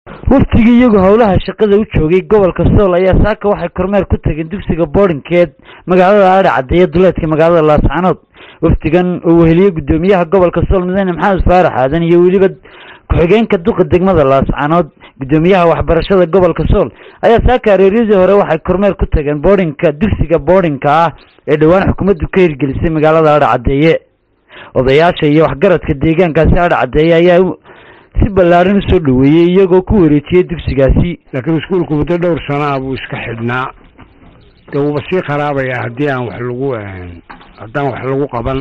waftigii iyagoo howlaha shaqada u joogay gobolka sool ayaa saaka waxay kormeer ku tageen dugsiga boodhinkeed magaalada aadha caddeeye duleedka magaalada laascanood wafdigan oo weheliye guddoomiyaha gobolka sool mudane maxamed faarax aadan iyo weliba ku-xigeenka duqa degmada laascanood guddoomiyaha waxbarashada gobolka sool ayaa saaka areeryadii hore waxay kormeer ku tageen boodhinka dugsiga boodhinka ah ee dhowaan xukuumaddu ka hirgelisay magaalada aadha caddeeye odayaasha iyo waxgaradka deegaankaasi aadha caddeeye ayaa si ballaaran usoo dhaweeyey iyagoo ku wareejiyey dugsigaasi laakiin iskuulku muddo dhowr sanaa buu iska xidhnaa dee wuuba sii kharaabaya haddii aan wax lagu haddaan wax lagu qaban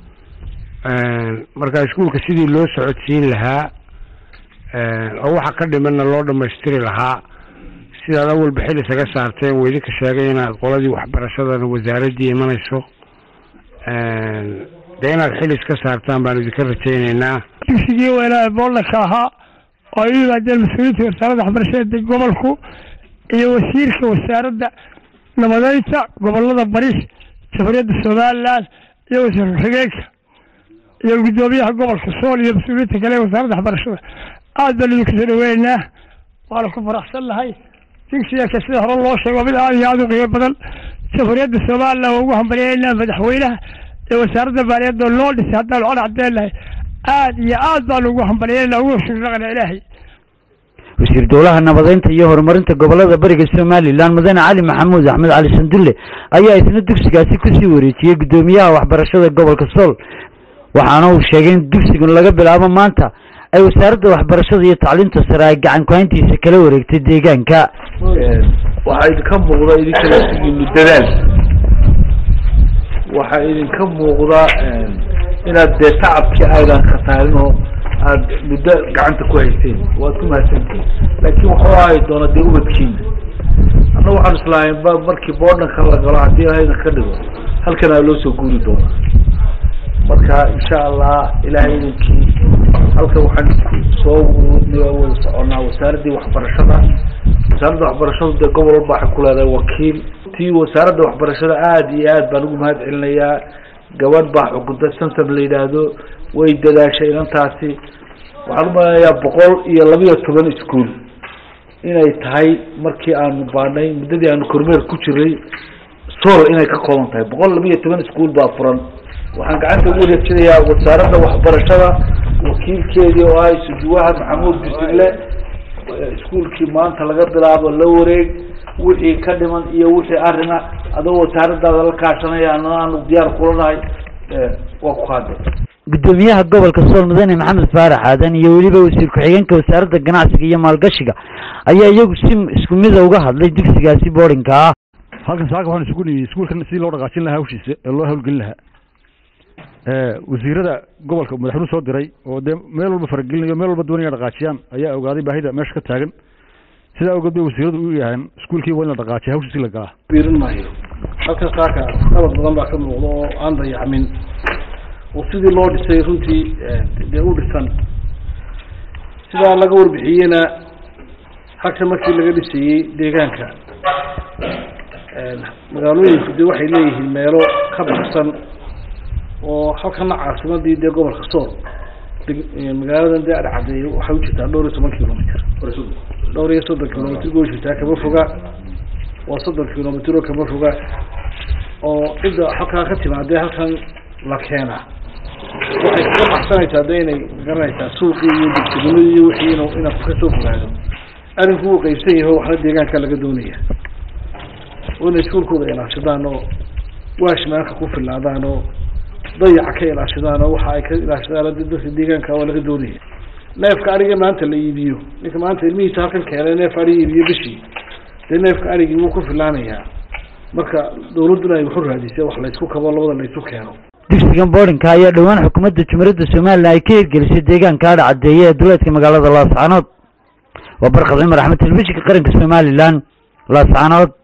marka iskuulka sidii loo socodsiin lahaa oo waxa ka dhimanna loo dhamaystiri lahaa sidaad awalba xil isaga saarteen waa idinka sheegay inaad qoladii waxbarashadana wasaaraddii imanayso dee inaad xil iska saartaan baan idinka rajaynaynaa dugsigii weynaa boolnaka ahaa oo ay u yimaadeen mas-uuliyiinta wasaaradda waxbarashada gobolku iyo wasiirka wasaaradda nabadeynta gobolada bariis jamhuuriyadda somalilan iyo wasiir ku-xigeenka iyo guddoomiyaha gobolka sool iyo mas-uuliyiinta kale ee wasaaradda waxbarashada aad baan idinku soo dhaweynaynaa waana ku faraxsan nahay dugsiganka sida hore loo sheego mid aad iyo aada u qiimo badan jamhuuriyadda somalilan waa ugu hambalyeynaa madaxweynaha ee wasaaradda maaliyadda loo dhisay haddaan cod cadeennahay aad iyo aad baan ugu hambalyeynaa ugu shukranaqna ilaahay wasiir dowlaha nabadeynta iyo horumarinta gobolada bariga somalilan mudane cali maxamuud axmed cali sandulle ayaa isna dugsigaasi kusii wareejiyey guddoomiyaha waxbarashada gobolka sool waxaana uu sheegay in dugsigan laga bilaabo maanta ay wasaaradda waxbarashada iyo tacliinta sare ay gacan ku-hayntiisa kala wareegtay deegaanka waxaa idinka muuqda idinkala sigiinu dadaal waxaa idinka muuqda inaad dee tacabkii aydan khataarin oo aad muddo gacanta ku hayseen waad ku mahadsantihin laakiin waxuu ahay doona dee ubadkiina anna waxaan islaahayn ba markii boodhanka la galo haddii ilahayna ka dhigo halkan aa loo soo guuri doonaa marka insha allah ilahay idinkii halkan waxaan soo wada soconaa wasaaraddii waxbarashada wasaaradda waxbarashadu dee gobol walba waxay ku leedahay wakiil tii wasaaradda waxbarashada aada iyo aad baan ugu mahad celinayaa gabadh baa xukunta santam la yidhaahdo way dadaashay inantaasi waxaan umalenayaa boqol iyo labiyo toban iskuol inay tahay markii aanu baanay muddadii aanu kormeer ku jiray sool inay ka kooban tahay boqol labiyo toban iskuol baa furan waxaan gacanta ugu wareejinayaa wasaaradda waxbarashada wakiilkeedii oo ah isujuwaha maxamuud bisille iskuolkii maanta laga bilaabo la wareeg wixii ka dhiman iyo wixii arina adoo wasaaradaada la kaashanaya ana aanu diyaar kula nahay waa ku qaade guddoomiyaha gobolka sool mudane maxamed faarax aadan iyo weliba wasiir ku-xigeenka wasaaradda ganacsiga iyo maalgashiga ayaa iyagu si isku mida uga hadlay dugsigaasi boodhinka ah halkan saaka waxaan isugu niyey iskuulkan sidii loo dhaqaajin lahaa hawshiisa ee loo hawlgelin lahaa wasiirada gobolka madaxweynuhu soo diray oo dee meel walba faragelinayo meel walba doonaya dhaqaajiyaan ayaa ogaaday baahida meesha ka taagan sidaa awgeed bay wasiiradu u yahaan iskuulkii waa in la dhaqaajiya hawshiisi la galaa biirin maayo halkan saaka nabad badan baa ka muuqda oo aan dayacmin oo sidii loo dhisay runtii dee u dhisan sidaa laga warbixiyeyna halkan markii laga dhisayey deegaanka magaalooyinku dee waxay leeyihiin meelo ka baxsan oo halkana caasimadii dee gobolka sool magaaladan dee adhcadeey waxay ujirtaa dhowr iyo toban kilomitr dhowr iyo soddon kilomitr go jirtaa kama foga waa soddon kilomitr oo kama foga oo cidda halkaa ka timaadee halkan la keenaa waxay kaga baxsanaysaa de inay garanaysaa suuqii iyo degtegnimadi iyo wixii in inaad kasoo fogaado arrinku wuu qeybsan yaho waxna deegaanka laga doonaya oo inay iskuulkooda ilaashadaan oo waashmaanka ku filaadaan oo dayaca ka ilaashadaan oo waxa ay ka ilaashadaan dadka deegaanka waa laga doonaya neefka ariga maanta la iibiyo ninka maanta ilmihiisa halkan keenay neef ari iibiyo bishii dee neefka arigii wuu ku filaanayaa marka dawladduna ay waxu raadisay wax laysku kabo labada laysu keeno dugsigan boodhinka ayaa dhowaan xukuumadda jumhuuriyadda somalilan ay ka hirgelisay deegaanka aadha caddeeye ee duleedka magaalada laascanood waa barkad cumar axmed telefishinka qaranka somalilan laascanood